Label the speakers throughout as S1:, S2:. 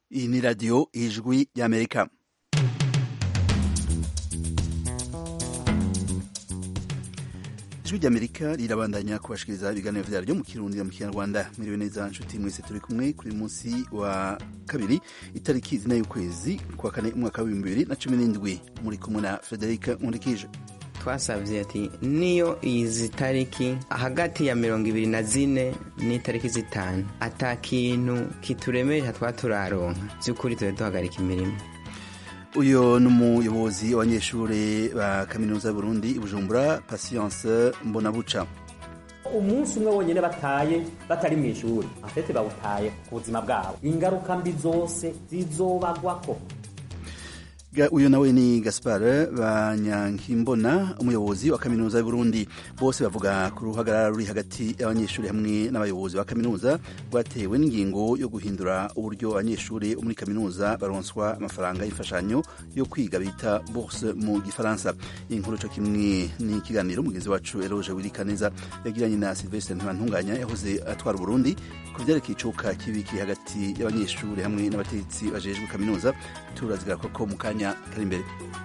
S1: Iyi ni radiyo ijwi y'Amerika. ijwi ry'amerika rirabandanya kubashikiriza ibiganiro vyaryo mu kirundi mu kinyarwanda mwiriwe neza nshuti mwese turi kumwe kuri munsi wa kabiri itariki zine y'ukwezi kwa kane umwaka w'ibihumbi bibiri na cumi n'indwi muri kumwe na frederic nkurikije
S2: twasabye ati niyo izi tariki hagati ya mirongo ibiri na zine n'itariki zitanu ata kintu kituremerera twa turaronka by'ukuri tube duhagarika imirimo
S1: uyu ni umuyobozi w'abanyeshuri ba kaminuza y'uburundi i bujumbura patience mbonabuca
S3: umunsi umwe wonyine bataye batari mu ishuri afete bawutaye ku buzima bwabo ingaruka mbi zose zizobagwako
S1: uyu nawe ni gaspar banyankimbona umuyobozi wa kaminuza y'uburundi bose bavuga ku ruhagarara ruri hagati y'abanyeshuri hamwe n'abayobozi ba kaminuza rwatewe n'ingingo yo guhindura uburyo abanyeshuri bo muri kaminuza baronswa amafaranga y'imfashanyo yo kwiga bita bourse mu gifaransa iyi nkuru co kimwe ni ikiganiro mugenzi wacu eroge wirikaneza yagiranye na silvestre ntibantunganya yahoze atwara uburundi ku vyerekeye icuka kibi kiri hagati y'abanyeshuri hamwe n'abategetsi bajejwe kaminuza turazigara koko mu kanya kari imbere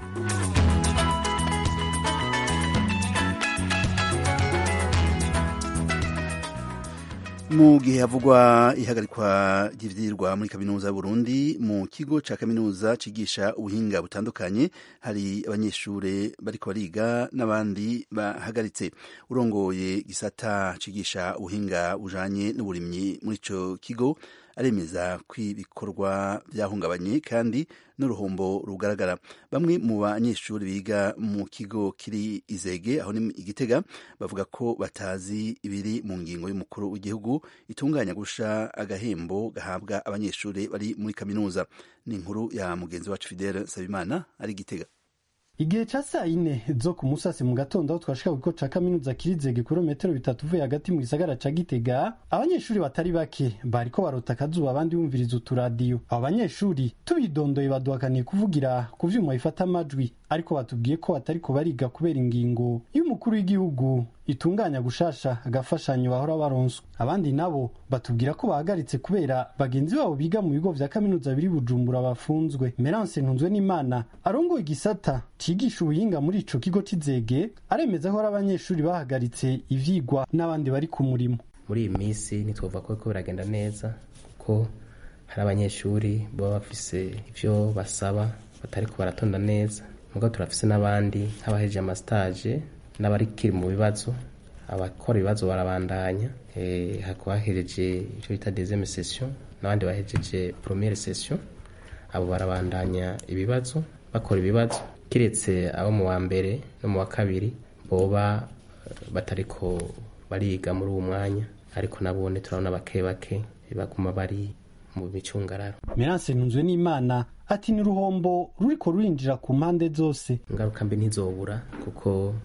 S1: mu gihe havugwa ihagarikwa ry'ivyirwa muri kaminuza y'Uburundi mu kigo ca kaminuza cigisha ubuhinga butandukanye hari abanyeshure bariko bariga n'abandi bahagaritse urongoye gisata cigisha ubuhinga bujanye n'uburimyi muri ico kigo aremeza ko ibikorwa byahungabanye kandi n'uruhombo rugaragara bamwe mu banyeshuri biga mu kigo kiri izege aho ni igitega bavuga ko batazi ibiri mu ngingo y'umukuru w'igihugu itunganya gusha agahembo gahabwa abanyeshuri bari muri kaminuza ni inkuru ya mugenzi wacu Fidele Sabimana ari igitega
S4: igihe ca saa ine zo ku musasi mu gatondo aho twashika ku kigo ca kaminuza kirizege kilometero bitatu uvuye hagati mu gisagara ca gitega abanyeshuri batari bake bariko barota akazuba abandi bumviriza uturadiyo abo banyeshuri tubidondoye baduhakaniye kuvugira ku vyuma bifata amajwi ariko batubwiye ko batariko bariga kubera ingingo y'umukuru w'igihugu itunganya gushasha agafashanyo bahora baronswa abandi nabo batubwira ko bahagaritse kubera bagenzi babo biga mu bigo vya kaminuza biri bujumbura bafunzwe merance ntunzwe n'imana arongoye igisata cigisha ubuhinga muri ico kigo c'izege aremeza ko ari abanyeshuri bahagaritse ivyigwa n'abandi bari ku murimo
S5: muri iyi minsi ntitwumva ko biriko biragenda neza ko hari abanyeshuri baba bafise ivyo basaba batariko baratonda neza mugo turafise n'abandi nk'abahejeje amastage n'abarikiri mu bibazo abakora ibibazo barabandanya e, hakaba hahejeje icyo bita deuxième session n'abandi bahejeje première session abo barabandanya ibibazo bakora ibibazo kiretse abo mu wa mbere no mu wa kabiri boba batariko bariga muri uwo mwanya ariko nabone turabona bake bake baguma bari mu micungararo
S4: Merance ntunzwe n'Imana ati ni ruhombo ruriko rurinjira ku mpande zose
S5: ingaruka mbi ntizobura kuko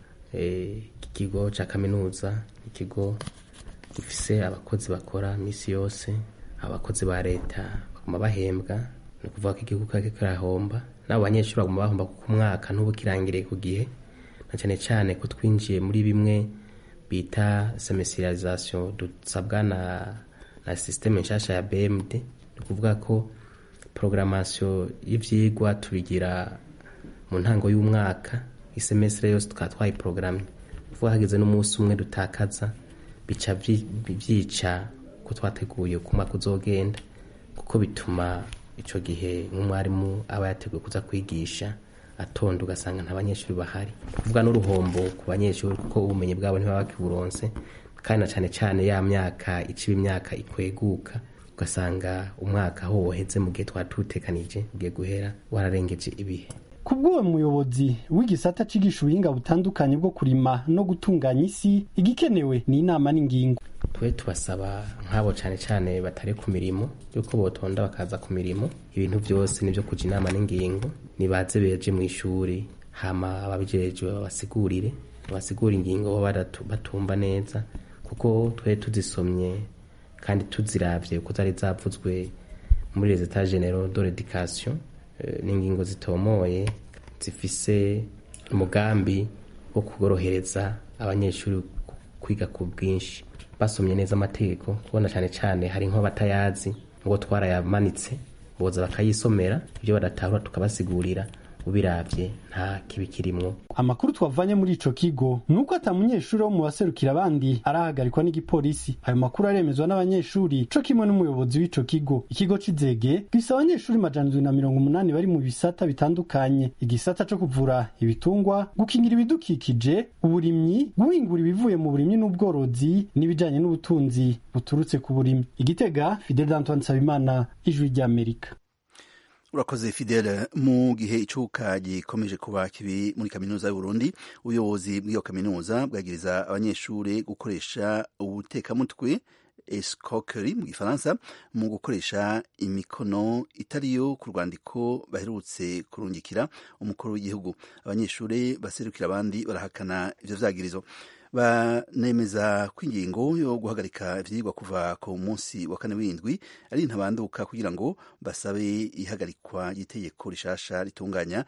S5: iki kigo ca kaminuza ikigo gifise abakozi bakora misi yose abakozi ba leta baguma bahembwa ni ukuvuga ko igihugu kake kirahomba n'abo banyeshuri baguma bahomba kuko umwaka ntubu kirangiriye ku gihe na cyane cyane ko twinjiye muri bimwe bita semesirization dusabwa na na systeme nshasha ya BMD ni ukuvuga ko programmation y'ivyigwa tubigira mu ntango y'umwaka isemestre yose tukaba twayiprogramme kuvuga hageze n'umunsi umwe dutakaza bica vyica ko twateguye uko umwaka uzogenda kuko bituma ico gihe nk'umwarimu aba yateguye kuza kwigisha atonda ugasanga nta banyeshuri bahari kuvuga n'uruhombo ku banyeshuri kuko ubumenyi bwabo ntibaba bakiburonse kandi na cane cane ya myaka iciba imyaka ikweguka ugasanga umwaka aho woheze mu gihe twari tutekanije ugiye guhera wararengeje ibihe
S4: kubw'uwo muyobozi w'igisata cigisha ubuhinga butandukanye bwo kurima no gutunganya isi igikenewe ni inama n'ingingo
S5: twe tubasaba nk'abo cane cane batari ku mirimo yuko botonda bakaza ku mirimo ibintu byose nivyo kuja inama n'ingingo nibaze beje mu ishuri hama ababijejwe babasigurire babasigura ingingo bo batumva neza kuko twe tuzisomye kandi tuziravye kuko zari zavuzwe muri les etats généraux de l'éducation n'ingingo zitomoye zifise umugambi wo kugorohereza abanyeshuri kwiga ku bwinshi basomye neza amategeko kubona cyane cyane hari nko batayazi ngo twarayamanitse boza bakayisomera ibyo badatahura tukabasigurira ubiravye nta kibi kirimwo
S4: amakuru twavanye muri ico kigo nuko ata munyeshuri wo mu baserukira abandi arahagarikwa n'igipolisi ayo makuru aremezwa n'abanyeshuri co kimwe n'umuyobozi w'ico kigo ikigo c'izege gifise abanyeshuri majana indwi na mirongo umunani bari mu bisata bitandukanye igisata co kuvura ibitungwa gukingira ibidukikije uburimyi guhingura ibivuye mu burimyi n'ubworozi n'ibijanye n'ubutunzi buturutse ku burimyi igitega fidel antoine nsabimana ijwi ry'amerika
S1: urakoze fidele mu gihe icuka gikomeje kuba kibi muri kaminuza y'uburundi ubuyobozi bw'iyo kaminuza bwagiriza abanyeshuri gukoresha ubutekamutwe escroquerie mu gifaransa mu gukoresha imikono itariyo ku rwandiko baherutse kurungikira umukuru w'igihugu abanyeshuri baserukira abandi barahakana ivyo vyagirizo banemeza ko ingingo yo guhagarika ivyigwa kuva ku munsi wa kane w'indwi ari ntabanduka kugira ngo basabe ihagarikwa ry'itegeko rishasha ritunganya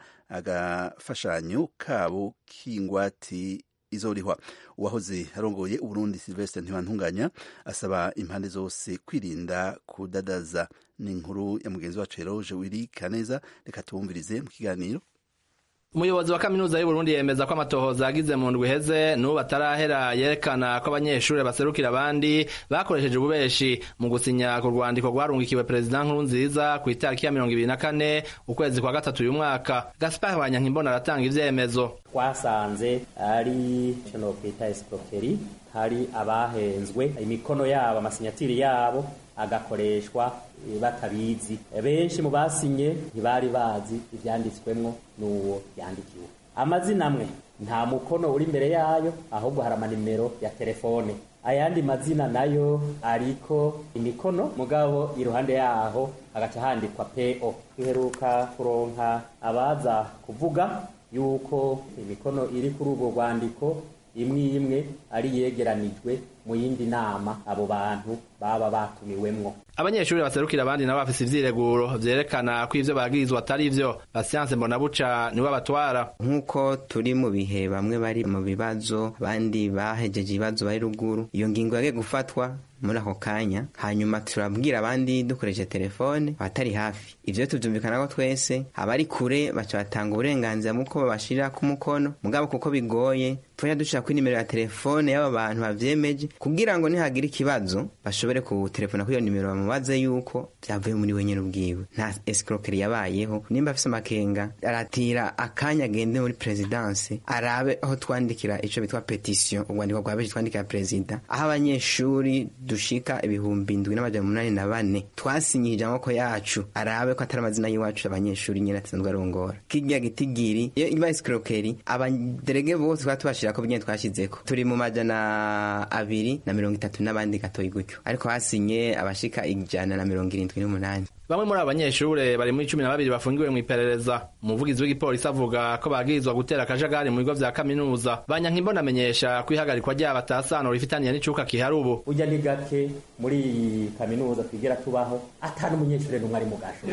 S1: agafashanyo kabo k'ingwati izorihwa uwahoze arongoye uburundi silvestre ntibantunganya asaba impande zose kwirinda kudadaza ni inkuru ya mugenzi wacu eroge wiri kaneza reka tuwumvirize mu kiganiro
S6: umuyobozi wa kaminuza y'uburundi yemeza ko amatohoza yagize mu ndwi iheze n'ubu atarahera yerekana ko abanyeshuri baserukira abandi bakoresheje ububeshi mu gusinya ku rwandiko rwarungikiwe perezida nkuru nziza ku itariki ya mirongo ibiri na kane ukwezi kwa gatatu uyu mwaka gaspar banyankimbona aratanga ivyemezo
S3: twasanze ari ico nokwita escroquerie hari abahenzwe imikono yabo amasinyatiri yabo agakoreshwa batabizi benshi mu basinye ntibari bazi ivyanditswemwo n'uwo yandikiwe amazina amwe nta mukono uri imbere yayo ahubwo hari amanimero ya telefone ayandi mazina nayo ariko imikono mugabo iruhande yaho hagaca handikwa po duheruka kuronka abaza kuvuga yuko imikono iri kuri urwo rwandiko imwe imwe ari yegeranijwe mu yindi nama abo bantu baba batumiwemwo
S6: abanyeshuri baserukira abandi nabo bafise ivyireguro vyerekana ko ivyo bagirizwa atari vyo basiyanse mbonabuca niwe abatwara
S2: nk'uko turi mu bihe bamwe bari mu bibazo abandi bahejeje ibibazo bari ruguru iyo ngingo yagiye gufatwa muri ako kanya hanyuma turabwira abandi dukoresheje telefone abatari hafi ivyo tuvyumvikanako twese abari kure baca batanga uburenganzira muko babashirira ku mukono mugabo kuko bigoye tuja dushira kuri nimero ya telefone y'aba bantu bavyemeje kugira ngo nihagira ikibazo bashobore kutelefona kuri iyo nimero bamubaze yuko vyavuye muri we nyene ubwiwe nta escroquerie yabayeho nimba afise amakenga aratira akanya agende muri presidence arabe aho twandikira ico bitwa petition urwandiko rwa benshi twandikira perezida aho abanyeshuri dushika ibihumbi indwi n'amajana umunani na bane twasinyije amaboko yacu arabe ko atari amazina y'iwacu abanyeshuri nyene asanzwe arongora kirya gitigiri iyo iba escroquerie abaderege bose twaba tubashirako nyene twashizeko turi mu majana abiri na mirongo itatu n'abandi gatoyi gutyo ariko hasinye abashika ijana na mirongo irindwi n'umunani
S6: bamwe muri abo banyeshure bari muri cumi na babiri bafungiwe mu iperereza umuvugizi w'igipolisi avuga ko bagirizwa gutera akajagari mu bigo vya kaminuza banyankimbona amenyesha ko ihagarikwa ryabo atasano rifitaniye n'icuka kihari ubu
S3: burya ni gake muri iyi kaminuza twigera tubaho ata n'umunyeshure n'umwe ari mu gasho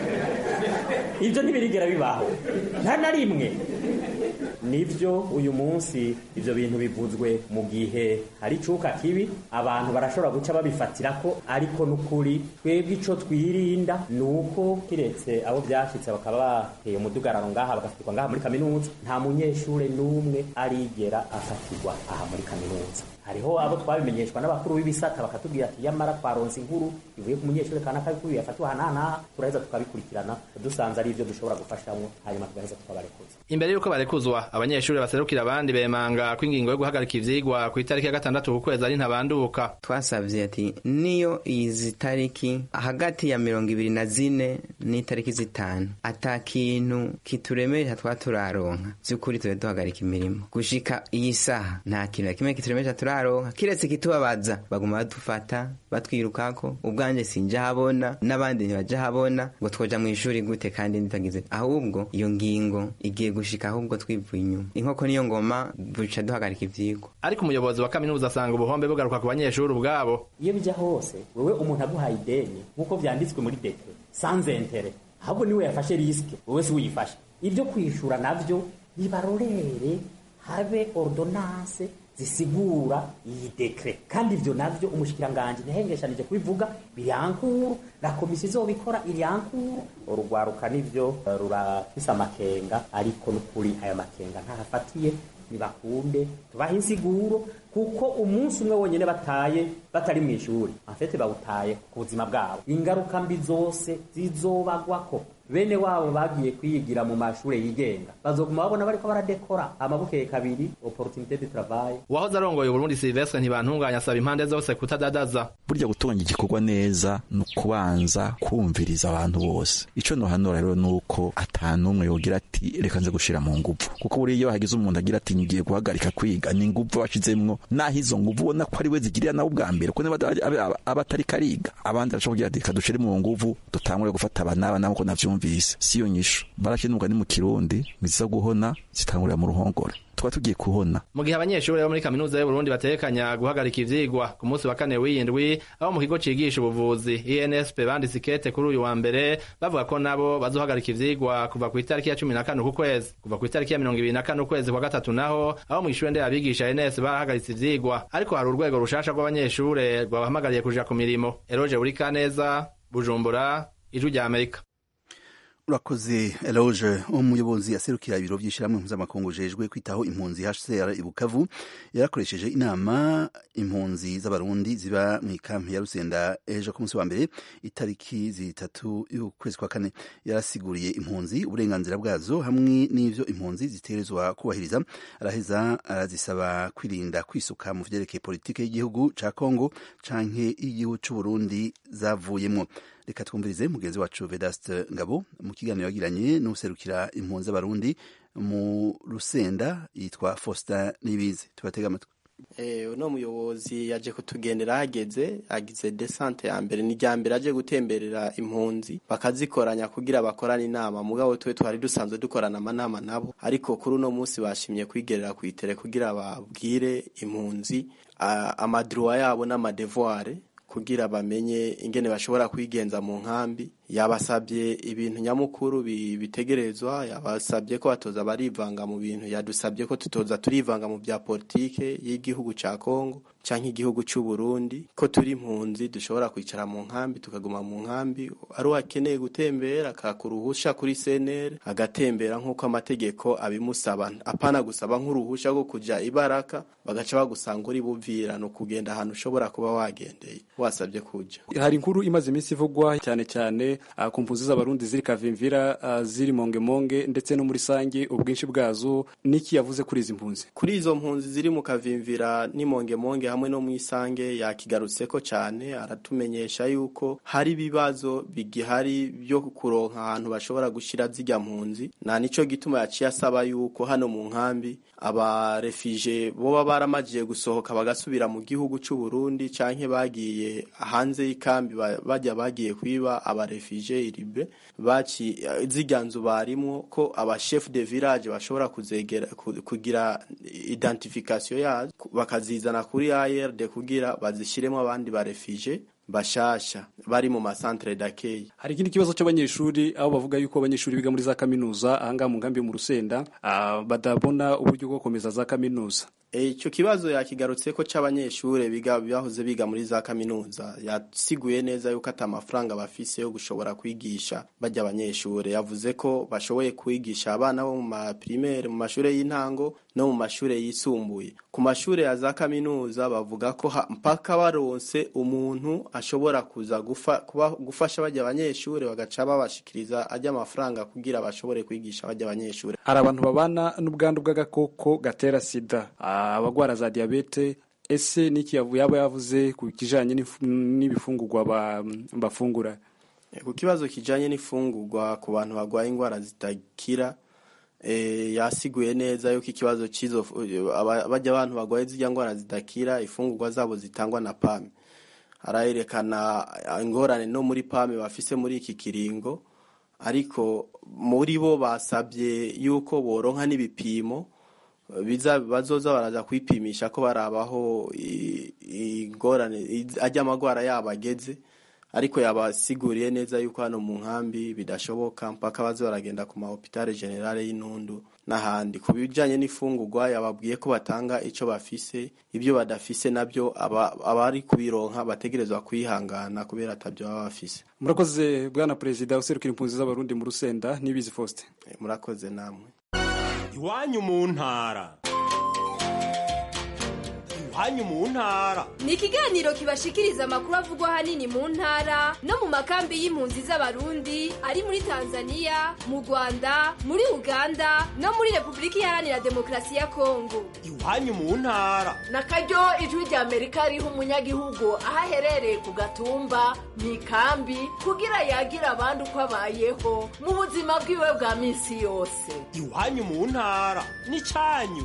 S3: ivyo ntibirigera bibaho nta na rimwe nivyo uyu munsi ivyo bintu bivuzwe mu gihe hari icuka kibi abantu barashobora guca babifatira ko ariko n'ukuri twebwe ico twirinda ni uko kiretse abo vyashitse bakaba bateye umudugararo ngaha bagafatirwa ngaha muri kaminuza nta munyeshure n'umwe arigera afatirwa aha muri kaminuza hariho abo twabimenyeshwa n'abakuru b'ibisata bakatubwira ati yamara twaronse inkuru ivuye ku munyeshure kanaka yuko yafatiwe ahanahana turaheza tukabikurikirana dusanze ari ivyo dushobora gufashamwo hanyuma tugaheza tukabarekuza
S6: imbere y'uko barekuzwa abanyeshuri baserukira abandi bemanga ko ingingo yo guhagarika ivyigwa ku itariki ya gatandatu ku kwezi ari ntabanduka
S2: twasavye ati niyo izi tariki hagati ya mirongo ibiri na zine n'itariki zitanu ata kintu kituremeresha twa turaronka vy'ukuri tube duhagarika imirimo gushika iyi saha nta kintu na kimwe kituremeresha turaronka kiretse kitubabaza baguma badufata batwirukako ubwanje sinja habona n'abandi ntibaja habona ngo twoja mw'ishuri gute kandi nitagize ahubwo iyo ngingo igiye gushika ahubwo twivuye inyuma inkoko niyo ngoma buca duhagarika ivyigwa
S6: ariko umuyobozi wa kaminuza asanga ubuhombe bugaruka ku banyeshuri ubwabo
S3: iyo bijya hose wewe umuntu aguhaye ideni nk'uko vyanditswe muri dekre sans interet ahubwo niwe yafashe risike wewe si uyifashe ibyo kwishura navyo bibarorere habe ordonance zisigura iyi dekre kandi ivyo navyo umushikiranganje ntihengeshanije kubivuga birankuru na komisiyo izobikora irankuru urugwaruka nivyo rurafise amakenga ariko n'ukuri aya makenga ntahafatiye nibakunde tubahe insiguro kuko umunsi umwe wonyene bataye batari mu ishuri afete bawutaye ku buzima bwabo ingaruka mbi zose zizobagwako bene wabo bagiye kwiyigira mu mashure yigenga bazoguma babona bariko baradekora amabukeye kabiri opportunité de travail
S6: uwahoze arongoye uburundi silvestre ntibantunganya asaba impande zose kutadadaza
S7: burya gutunganya igikorwa neza ni ukubanza kumviriza abantu bose ico nohanura rero ni uko ata n'umwe yogira ati reka nze gushira mu nguvu kuko buriya iyo hagize umuntu agira ati ngiye guhagarika kwiga ni nguvu bashizemwo naho izo nguvu ubona ko ari we zigirira nawe ubwa mbere kuko aba atari kariga abandi arashobora kugira ati reka dushire mu nguvu dutangure gufata aba n'aba nabo ko navyumvise siyo nyisho barakina ni mu kirundi ngiza guhona zitangurira mu ruhongore tuba tugiye kuhona
S6: mu gihe abanyeshuri bo muri kaminuza y'uburundi batekanya guhagarika ivyigwa ku munsi wa kane w'iyindwi abo mu kigo cigisha ubuvuzi insp banditse ikete kuri uyu wa mbere bavuga ko nabo bazohagarika ivyigwa kuva ku itariki ya cumi na kane uku kwezi kuva ku itariki ya mirongo ibiri na kane ukwezi kwa gatatu naho abo mw'ishure nderabigisha ns barahagaritse ivyigwa ariko hari urwego rushasha rw'abanyeshure rwabahamagariye kuja ku mirimo eroje buri kaneza bujumbura ijwi rya amerika
S1: urakoze eloge umuyobozi aserukira ibiro by'ishyirahamwe mpuzamakungu ujejwe kwitaho impunzi hcr i bukavu yarakoresheje inama impunzi z'abarundi ziba mu ikampi ya rusenda ejo ku munsi wa mbere itariki zitatu y'ukwezi kwa kane yarasiguriye impunzi uburenganzira bwazo hamwe n'ivyo impunzi zitegerezwa kubahiriza araheza arazisaba kwirinda kwisuka mu vyerekeye politike y'igihugu ca kongo canke y'igihugu c'uburundi zavuyemwo reka twumvirize mugenzi wacu vedaste ngabo mu kiganiro yagiranye n'userukira impunzi z'abarundi mu rusenda yitwa faustin nibizi tubatega amatwi
S8: uno muyobozi yaje kutugendera hageze agize desante ya mbere ni rya mbere aje gutemberera impunzi bakazikoranya kugira bakorane inama mugabo twe twari dusanzwe dukorana amanama nabo ariko kuri uno munsi bashimye kwigerera ku itere kugira babwire impunzi amadruwa yabo n'amadevoire kugira bamenye ingene bashobora kwigenza mu nkambi yabasabye ibintu nyamukuru bitegerezwa yabasabye ko batoza barivanga mu bintu yadusabye ko tutoza turivanga mu bya politike y'igihugu ca Kongo canke igihugu c'u Burundi ko turi impunzi dushobora kwicara mu nkambi tukaguma mu nkambi ari uwakeneye gutembera akakuruhusha kuri CNR agatembera nk'uko amategeko abimusaba apana gusaba nk'uruhusha rwo kuja ibaraka bagaca bagusanga uri buvira no kugenda ahantu ushobora kuba wagendeye wasabye kuja
S9: hari inkuru imaze iminsi ivugwa cyane cyane uh, ku mpunzi z'abarundi ziri kavimvira uh, ziri mongemonge ndetse no muri sange ubwinshi bwazo niki yavuze kuri izi mpunzi
S8: kuri izo mpunzi ziri mu kavimvira ni mongemonge hamwe no mu isange yakigarutseko cyane aratumenyesha yuko hari ibibazo bigihari byo kuronka ahantu bashobora gushira zijya mpunzi na nico gituma yaciye asaba yuko hano mu nkambi abarefije boba baramajije gusohoka bagasubira mu gihugu c'u Burundi canke bagiye hanze y'ikambi bajya bagiye kwiba abarefije iribe baci ziganzu barimwo ko aba chef de village bashobora kuzegera kugira identification yazo bakazizana kuri ARD kugira bazishiremo abandi barefije bashasha bari mu masantere d'accueil
S9: hari ikindi kibazo cy'abanyeshuri aho bavuga yuko abanyeshuri biga muri za kaminuza ahangaha mu nkambi yo mu rusenda uh, badabona uburyo bwo gukomeza za kaminuza
S8: icyo kibazo yakigarutse ko cy'abanyeshuri biga bahoze biga muri za kaminuza yasiguye neza yuko ati amafaranga bafise yo gushobora kwigisha bajya abanyeshuri yavuze ko bashoboye kwigisha abana bo mu maprimaire mu mashuri y'intango no mu mashuri yisumbuye ku mashuri ya za kaminuza bavuga ko mpaka baronse umuntu ashobora kuza gufa, kuba, gufasha bajya abanyeshuri bagaca babashikiriza ajya amafaranga kugira bashobore kwigisha bajya abanyeshuri
S9: hari abantu babana n'ubwandu bw'agakoko gatera sida abagwara za diabete ese niki yaba yavuze ku kijanye n'ibifungurwa bafungura
S8: ku kibazo kijanye n'ifungurwa ku bantu barwaye indwara zitakira e, yasiguye neza yuko ikibazo cizo bajya abantu barwaye zirya ndwara zidakira ifungurwa zabo zitangwa na pame arayerekana ingorane no muri pame bafise muri iki kiringo ariko muri bo basabye yuko boronka n'ibipimo biza bazoza baraza kwipimisha ko barabaho ingorane ajya amagwara yabo ageze ariko yabasiguriye neza yuko hano mu nkambi bidashoboka mpaka baze baragenda ku mahopitale generale y'intundu n'ahandi ku bijanye n'ifungurwa yababwiye ko batanga ico bafise ibyo badafise nabyo abari kubironka bategerezwa kwihangana kubera atabyo baba bafise
S9: murakoze bwana perezida userukira impunzi z'abarundi mu rusenda nibizi faustin
S8: murakoze namwe
S10: iwanyu mu ntara iwanyu mu ntara
S11: ni ikiganiro kibashikiriza amakuru avugwa ahanini mu ntara no mu makambi y'impunzi z'abarundi ari muri tanzania mu rwanda muri uganda no muri repubulika iharanira demokarasi ya kongo
S10: iwanyu mu ntara
S12: na karyo ijwi rya amerika riha umunyagihugu aho aherereye ku gatumba mu ikambi kugira yagira abandi uko abayeho mu buzima bwiwe bwa minsi yose
S10: iwanyu mu ntara ni cyanyu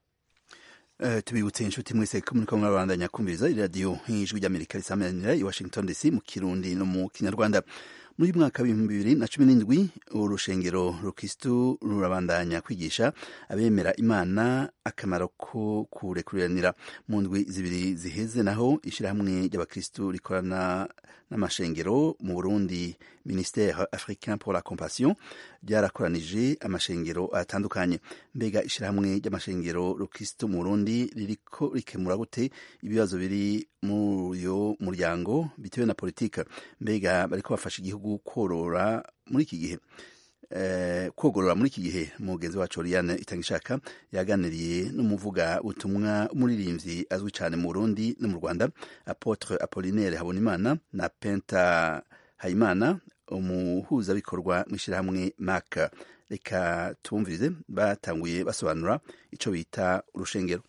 S1: Uh, tubibutse inshuti mwese ko muriko murabandanya kumviriza iradiyo nk'ijwi ry'amerika risamanira i washington dc mu kirundi no mu kinyarwanda muri mwaka w'ibihumbi bibiri na cumi n'indwi urushengero rukristu rurabandanya kwigisha abemera imana akamaro ko kurekuriranira mu ndwi zibiri ziheze naho ishyirahamwe ry'abakristu rikorana n'amashengero mu burundi ministère africain pour la compassion ryarakoranije amashengero atandukanye mbega ishyirahamwe ry'amashengero rukristu mu burundi ririko rikemura gute ibibazo biri muri uyo muryango bitewe na politika mbega bariko bafasha igihugu korora muri iki gihe kogorora muri iki gihe mugenzi wacu Oriane Itangishaka yaganiriye n'umuvuga ubutumwa umuririmbyi azwi cyane mu Burundi no mu Rwanda Apotre Apollinaire Habonimana na Penta Hayimana umuhuzabikorwa mu ishyirahamwe MAC reka tumvirize batanguye basobanura icyo bita urushengero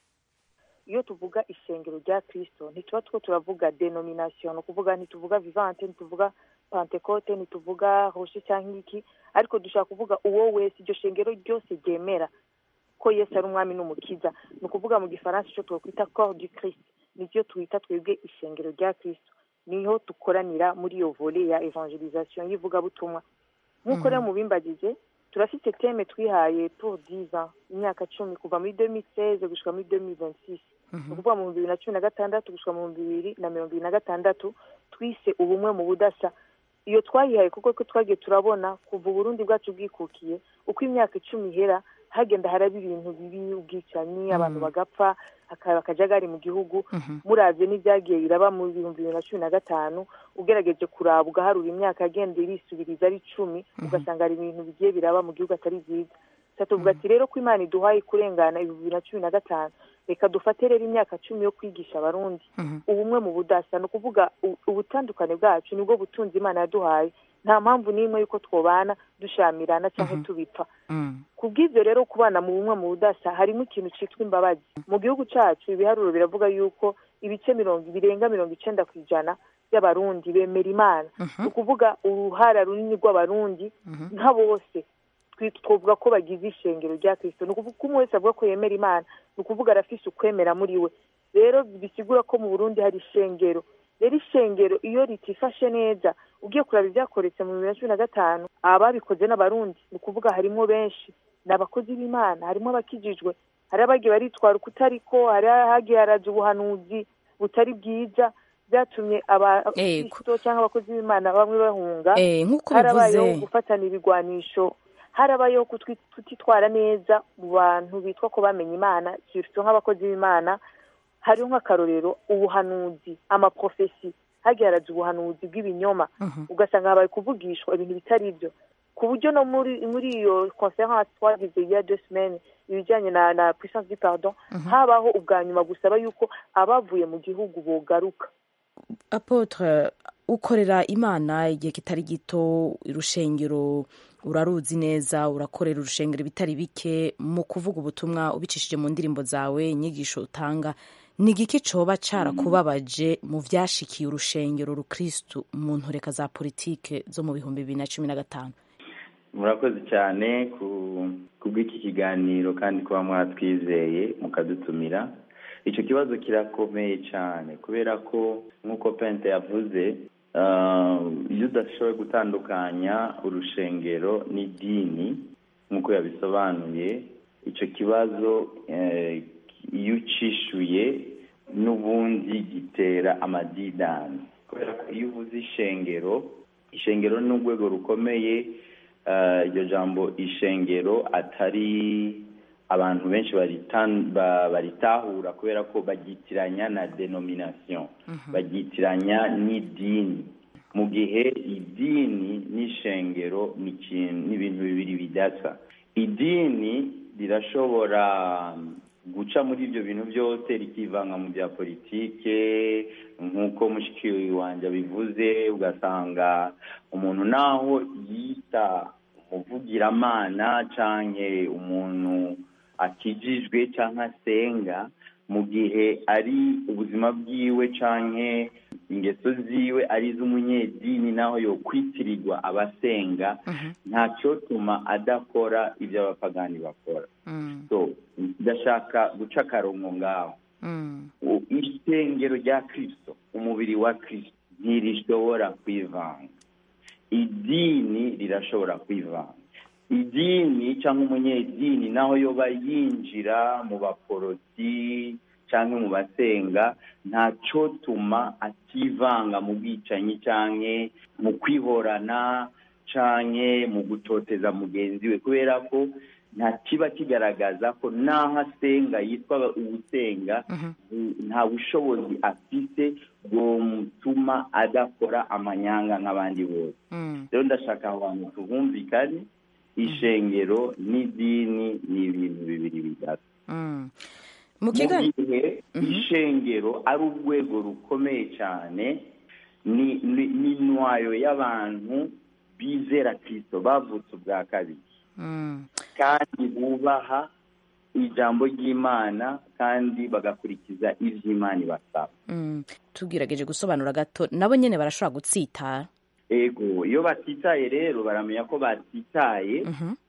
S13: iyo tuvuga ishengero rya kirisito ntituba two turavuga denomination ni ukuvuga ntituvuga vivante ntituvuga pantekote ntituvuga roshi cyangwa iki ariko dushaka kuvuga uwo wese iryo shengero ryose ryemera ko yesu ari umwami n'umukiza ni ukuvuga mu gifaransa icyo twakwita corps du christ nibyo twita twebwe ishengero rya kirisito niho dukoranira muri iyo vole ya evangelisation y'ivugabutumwa nk'uko rero mubimbagije turafite teme twihaye pour dix ans imyaka cumi kuva muri deux mille seize gushika muri deux mille vingt six ni ukuvuga mu bihumbi bibiri na cumi na gatandatu gushika mu bihumbi bibiri na mirongo ibiri na gatandatu twise ubumwe mu budasa iyo twayihaye kuko ko twagiye turabona kuva uburundi bwacu bwikukiye uko imyaka icumi ihera hagenda haraba ibintu bibi ubwicanyi abantu bagapfa hakaba akajagari mu gihugu murabye n'ibyagiye biraba mu bihumbi bibiri na cumi na gatanu ugerageje kuraba ugaharura imyaka agenda irisubiriza ari icumi ugasanga hari ibintu bigiye biraba mu gihugu atari byiza tuvuga ati rero ko imana iduhaye kurengana ibihumbi bibiri na cumi na gatanu reka dufate rero imyaka cumi yo kwigisha abarundi ubumwe mu budasa ni ukuvuga ubutandukane bwacu nibwo butunzi imana yaduhaye nta mpamvu n'imwe y'uko twobana dushamirana cyangwa tubipfa ku bw'ibyo rero kubana mu bumwe mu budasa harimo ikintu cyitwa imbabazi mu gihugu cyacu ibiharuro biravuga yuko ibice mirongo birenga mirongo icyenda ku ijana by'abarundi bemera imana ni ukuvuga uruhara runini rw'abarundi nka bose twavuga ko bagize ishengero rya kirisito ni ukuvuga ko umwe wese avuga ko yemera imana ni ukuvuga arafise ukwemera muri we rero bisigura ko mu burundi hari ishengero rero ishengero iyo ritifashe neza ugiye kuraba ibyakoretse mu bibiri na cumi na gatanu ababikoze n'abarundi ni ukuvuga harimo benshi ni abakozi b'imana harimo abakijijwe hari abagiye baritwara uko utariko hari ahagiye haraza ubuhanuzi butari bwiza byatumye abakristo cyangwa abakozi b'imana bamwe bahunga harabayeho gufatana ibigwanisho harabayeho kutitwara neza mu bantu bitwa ko bamenye imana surtout nk'abakozi b'imana hariho nk'akarorero ubuhanuzi amaprofesi hagiye haraza ubuhanuzi bw'ibinyoma ugasanga habaye kuvugishwa ibintu bitari byo ku buryo no muri muri iyo conference twagize ya deux semaines ibijyanye na na puissance du pardon habaho ubwa nyuma gusaba yuko abavuye mu gihugu bogaruka
S14: apotre ukorera imana igihe kitari gito urushengero uraruzi neza urakorera urushengero bitari bike mu kuvuga ubutumwa ubicishije mu ndirimbo zawe inyigisho utanga ni igiki coba carakubabaje mu vyashikiye urushengero rukristu mu ntoreka za politike zo mu bihumbi bibiri na cumi na gatanu
S15: murakoze cyane ku bw'iki kiganiro kandi kuba mwatwizeye mukadutumira icyo kibazo kirakomeye cyane kubera ko nk'uko pente yavuze iyo udashoboye gutandukanya urushengero n'idini nk'uko yabisobanuye icyo kibazo iyo ucishuye n'ubundi gitera amadidani kubera ko iyo uvuze ishengero ishengero ni urwego rukomeye eh, iryo jambo ishengero atari abantu benshi baritan- ba- baritahura kubera ko bagyitiranya na denomination bagyitiranya n'idini mu gihe idini n'ishengero ni ikintu- ni ibintu bibiri bidasa idini rirashobora guca muri ibyo bintu byose rikivanga mu bya politike nk'uko mushiki wanjye abivuze ugasanga umuntu naho yita umuvugiramana canke umuntu akijijwe canke asenga mu gihe ari ubuzima bwiwe canke ingeso ziwe ari iz'umunyedini naho yokwitirirwa abasenga ntacotuma adakora ibyo abapagani bakora so ndashaka guca akarongo ngaho U- ishengero rya kristo umubiri wa kristo ntirishobora kwivanga idini rirashobora kwivanga idini cyangwa umunyedini naho yoba yinjira mu baporoti cyangwa mu basenga ntacotuma ativanga mu bwicanyi cyangwa mu kwihorana cyangwa mu gutoteza mugenzi we kubera ko nta kiba kigaragaza ko n'aho asenga yitwa ubusenga nta bushobozi afite bwomutuma adakora amanyanga nk'abandi bose rero ndashaka aho hantu tubumvikane ishengero n'idini ni ibintu bibiri bidasa
S14: mu
S15: mu
S14: kiganiro
S15: gihe ishengero ari urwego rukomeye cyane ni ni- ni intwayo y'abantu bizera kirisito bavutse ubwa kabiri kandi bubaha ijambo ry'imana kandi bagakurikiza ibyo imana ibasaba
S14: Mm, tugerageje gusobanura gato nabo nyene barashobora gutsitara
S15: ego iyo batitaye rero baramenya ko batitaye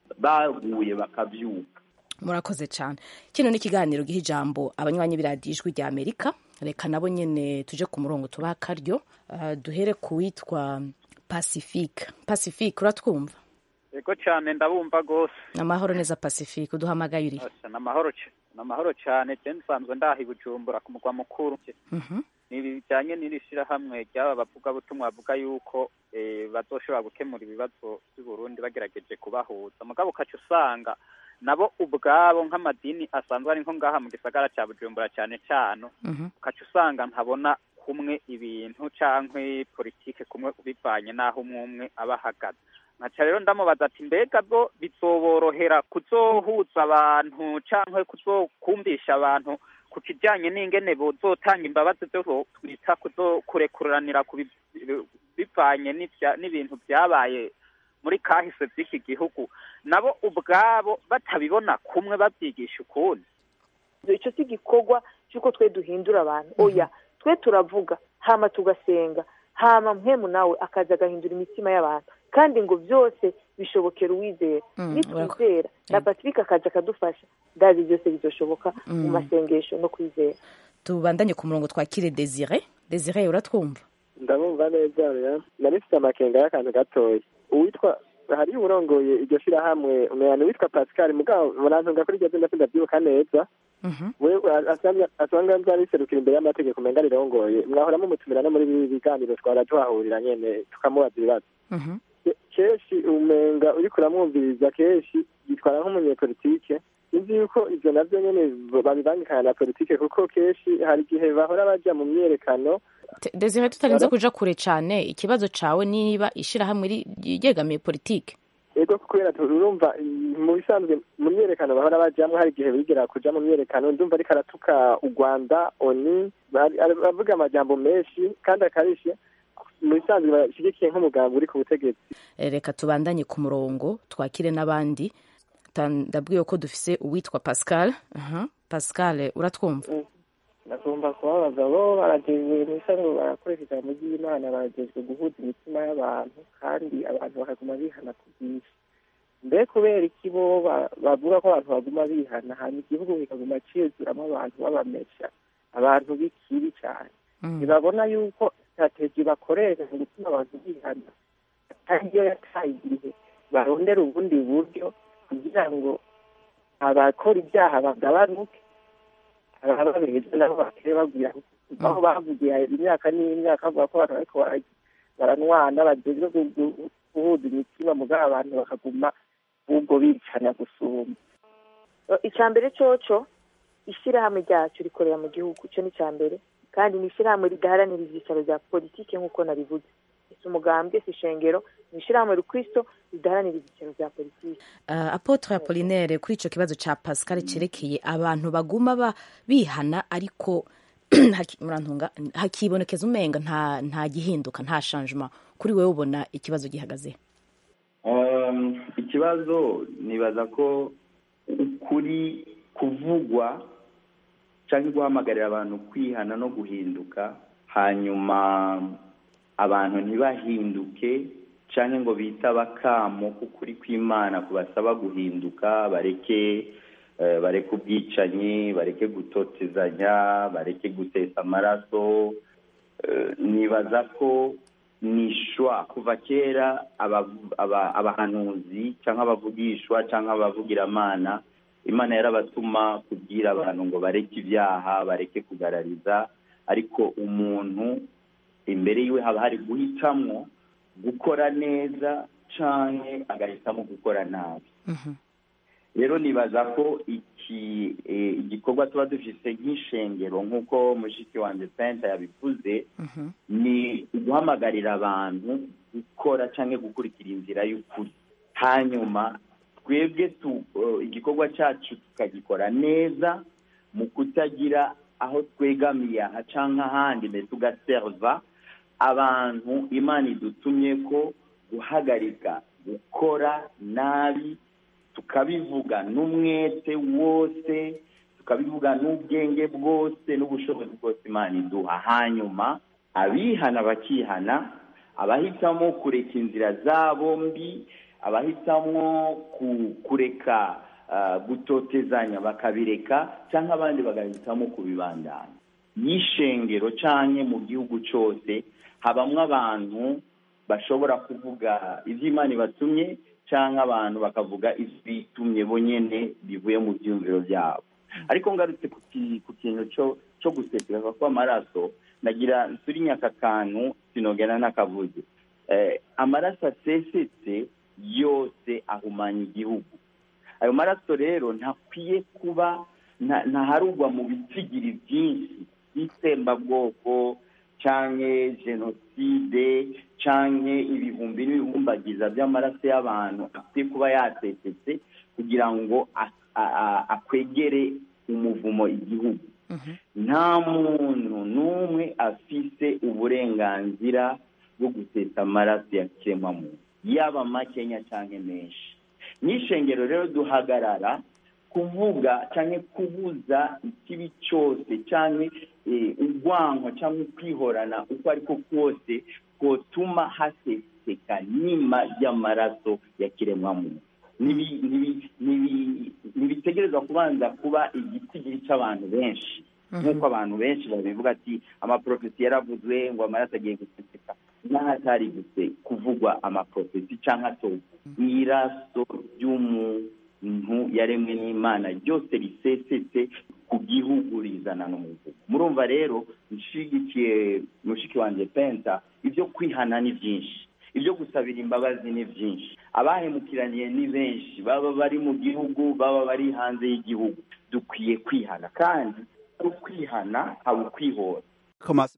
S15: baguye bakabyuka
S14: murakoze cyane kino ni ikiganiro giha ijambo abanywanyi b'iradiyo ijwi rya amerika reka nabo nyene tuje ku murongo tubaha akaryo Ah, duhere ku witwa pacifique pacifique uratwumva
S16: yego cyane ndabumva rwose
S14: amahoro neza pacifique uduhamagaye uri
S16: Asa, ni amahoro c- ni amahoro cyane je nsanzwe ndaha i bujumbura ku mugwa mukuru
S14: Mhm.
S16: ni bijyanye n'iri shyirahamwe ry'aba bavugabutumwa bavuga yuko eh, bazoshobora gukemura ibibazo by'u Burundi bagerageje kubahuza mugabo ukaca usanga nabo ubwabo nk'amadini asanzwe ari nko ngaha mu gisagara cya bujumbura cyane cyane ukaca usanga ntabona kumwe ibintu cyangwa politike kumwe bivanye n'aho umwe umwe aba ahagaze nkaca rero ndamubaza ati mbega bwo bizoborohera kuzohuza abantu cyangwa kuzokumvisha abantu ku kijyanye n'ingene bozotanga imbabazi zo twita kuzo kurekuranira ku bi- bivanye n'ibya- n'ibintu byabaye muri kahise by'iki gihugu nabo ubwabo batabibona kumwe babyigisha ukundi
S13: icyo si igikorwa cy'uko twe duhindura abantu oya twe turavuga hama tugasenga hama mpemu nawe akaza agahindura imitima y'abantu kandi ngo byose bishobokera uwizera
S14: Mm,
S13: nitwizera na patrick akaza akadufasha ndazi byose bizoshoboka mu
S14: Mm.
S13: masengesho no kwizera
S14: tubandanye ku murongo twakire desire desire uratwumva
S17: ndabumva neza rero nari mfite amakenga y'akantu gatoya uwitwa hariyo uwurongoye iryo shyirahamwe umuntu witwa pascal mugabo murantunga kuri iryo zina sindabyibuka neza we asanga nzariserukira imbere y'amategeko umenga rirongoye mwahora mumutumira no muri ibi biganiro twara tuhahurira nyene tukamubaza ibibazo Ke- kenshi umenga uriko uramwumviriza kenshi yitwara nk'umunyepolitike nzi yuko ivyo navyo nyene babibangikana na politike kuko kenshi hari igihe bahora baja mu myerekano
S14: Te- desire tutarinze kuja kure cyane ikibazo cawe niba ishirahamwe ri- ryegamiye politike
S17: ego kubera tu- urumva mm, mu bisanzwe mu myerekano bahora bajamwo hari igihe bigera kuja mu myerekano ndumva ariko aratuka u rwanda oni ari- ari- avuga amajambo menshi kandi akarishe mu bisanzwe bashigikiye nk'umugambi uri ku butegetsi
S14: Eh, reka tubandanye ku murongo twakire n'abandi Ta- ndabwiwe ko dufise uwitwa pascal Aha. pascal uratwumva
S18: bagomba kubabaza bo baragejwe ibisanzwe barakoresha ijambo ry'imana baragejwe guhuza imitima y'abantu kandi abantu bakaguma bihana ku bwinshi mbe kubera iki bo ba- bavuga ko abantu baguma bihana hanyuma igihugu kikaguma ciyuzuramo abantu babamesha abantu b'ikibi cyane ntibabona yuko strategy bakoresha mu gutuma abantu bihana atari yo yataye igihe barondera ubundi buryo kugira ngo abakora ibyaha bagabanuke ababa beza nabo bakire bagwira aho bavugiye imyaka n'imyaka bavuga ko abantu bariko bara- baranwana bagezwe gu- gu- guhuza imitima mugabo abantu bakaguma ubwo bicana gusumba
S13: icya mbere coco ishyirahamwe ryacu rikorera mu gihugu icyo ni icya mbere kandi ni ishyirahamwe ridaharanira ibyicaro bya politiki nk'uko nabivuze si umugambwe si ishengero ni ishyirahamwe rukristo ridaharanira ibyicaro bya politiki
S14: Uh, apotre apolinere kuri ico kibazo ca pascal cerekeye abantu baguma ba bihana ariko haki- murantunga hakibonekeza umenga nta nta gihinduka nta changement kuri wewe ubona ikibazo gihagaze
S15: Um, ikibazo nibaza ko ukuri kuvugwa cyangwa guhamagarira abantu kwihana no guhinduka hanyuma abantu ntibahinduke cyangwa ngo bitaba akamo k'ukuri kw'imana kubasaba guhinduka bareke eh, bareke ubwicanyi bareke gutotezanya bareke gutesa amaraso Eh, nibaza ko nishwa kuva kera aba- aba- abahanuzi cyangwa abavugishwa cyangwa abavugiramana imana yarabatuma kubwira abantu ngo bareke ibyaha bareke kugarariza ariko umuntu imbere yiwe haba hari guhitamwo gukora neza canke agahitamo gukora nabi rero nibaza ko iki eh, igikorwa tuba dufise nk'ishengero nk'uko mushiki wanjye penta yabivuze ni uguhamagarira abantu gukora cyangwa gukurikira inzira y'ukuri hanyuma twebwe tu eh, igikorwa cyacu tukagikora neza mu kutagira aho twegamiye aha cyangwa ahandi mbese tugaserva abantu imana idutumye ko guhagarika gukora nabi tukabivuga n'umwete wose tukabivuga n'ubwenge bwose n'ubushobozi bwose imana iduha hanyuma abihana bakihana abahitamo kureka inzira zabo mbi abahitamo ku- kureka ah, gutotezanya bakabireka cyangwa abandi bagahitamo kubibandanya y'ishengero canke mu gihugu cyose habamwo abantu bashobora kuvuga ibyo imana ibatumye cyangwa abantu bakavuga ibyo bitumye bonyene bivuye mu byumviro byabo ariko ngarutse ku ki- ku kintu cyo cyo gusesereza kw'amaraso nagira nsuri nyakakantu sinogera n'akavuze eh, amaraso asesetse yose ahumanya igihugu ayo maraso rero ntakwiye kuba nta- ntaharugwa mu bitsigiri byinshi by'itsembabwoko canke jenoside canke ibihumbi n'ibihumbagiza by'amaraso y'abantu akwiye kuba yasesetse kugira ngo a- a- a- akwegere umuvumo igihugu nta muntu n'umwe afise uburenganzira bwo gusesa amaraso ya kiremwamuntu yaba makenya cyangwa menshi n'ishengero rero duhagarara kuvuga cyangwa kubuza ikibi cyose cyangwa eh, urwanko cyangwa kwihorana uko ariko kose kotuma haseseka nima ry'amaraso ya kiremwamuntu Nibi- nibi- nibi- ntibitegerezwa kubanza kuba igitigiri cy'abantu benshi nk'uko abantu benshi babivuga ati amaprofesi yaravuzwe ngo amaraso agiye guseseka n'ahatari guse kuvugwa amaprofesi cyangwa atovu iraso ry'umuntu yaremwe n'imana ryose risesetse ku gihugu rizana n'umuvugo murumva rero nshigikiye mushiki wanjye penta ibyo kwihana ni byinshi ibyo gusabira imbabazi ni byinshi abahemukiraniye ni benshi baba bari mu gihugu baba bari hanze y'igihugu dukwiye kwihana kandi ari ukwihana haba ukwihora
S1: Thomas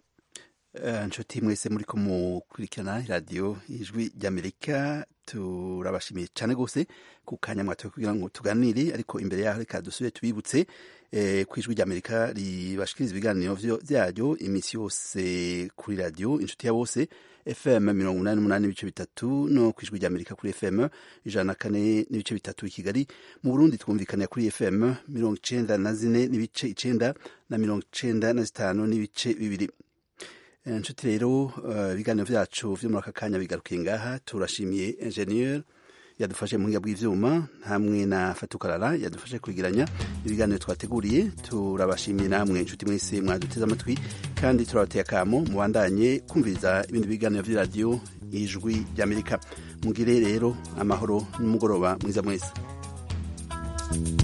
S1: Eh, nshuti mwese muri ko mukurikirana radiyo ijwi ry'amerika turabashimiye cyane rwose ku kanya mwatoye kugira ngo tuganire ariko imbere yaho reka dusubire tubibutse eh, ku ijwi ry'amerika ribashikiriza ibiganiro vyo- vyaryo iminsi yose kuri radiyo inshuti ya bose fm mirongo umunani n'umunani n'ibice bitatu no ku ijwi ry'amerika kuri fm ijana na kane n'ibice bitatu i kigali mu burundi twumvikanira kuri fm mirongo icenda na zine n'ibice icenda na mirongo icenda na zitanu n'ibice bibiri Eh, nshuti rero eh, ibiganiro vyacu vyo muri aka kanya bigarukiye ngaha turashimiye ingenieur yadufashe mu buhinga bw'ivyuma hamwe na fatukarara yadufashe kwigiranya ibiganiro twateguriye turabashimiye namwe inshuti mwese mwaduteze amatwi kandi turabateye akamo mubandanye kumviriza ibindi biganiro vy'iradiyo ijwi ry'amerika mugire rero amahoro n'umugoroba mwiza mwese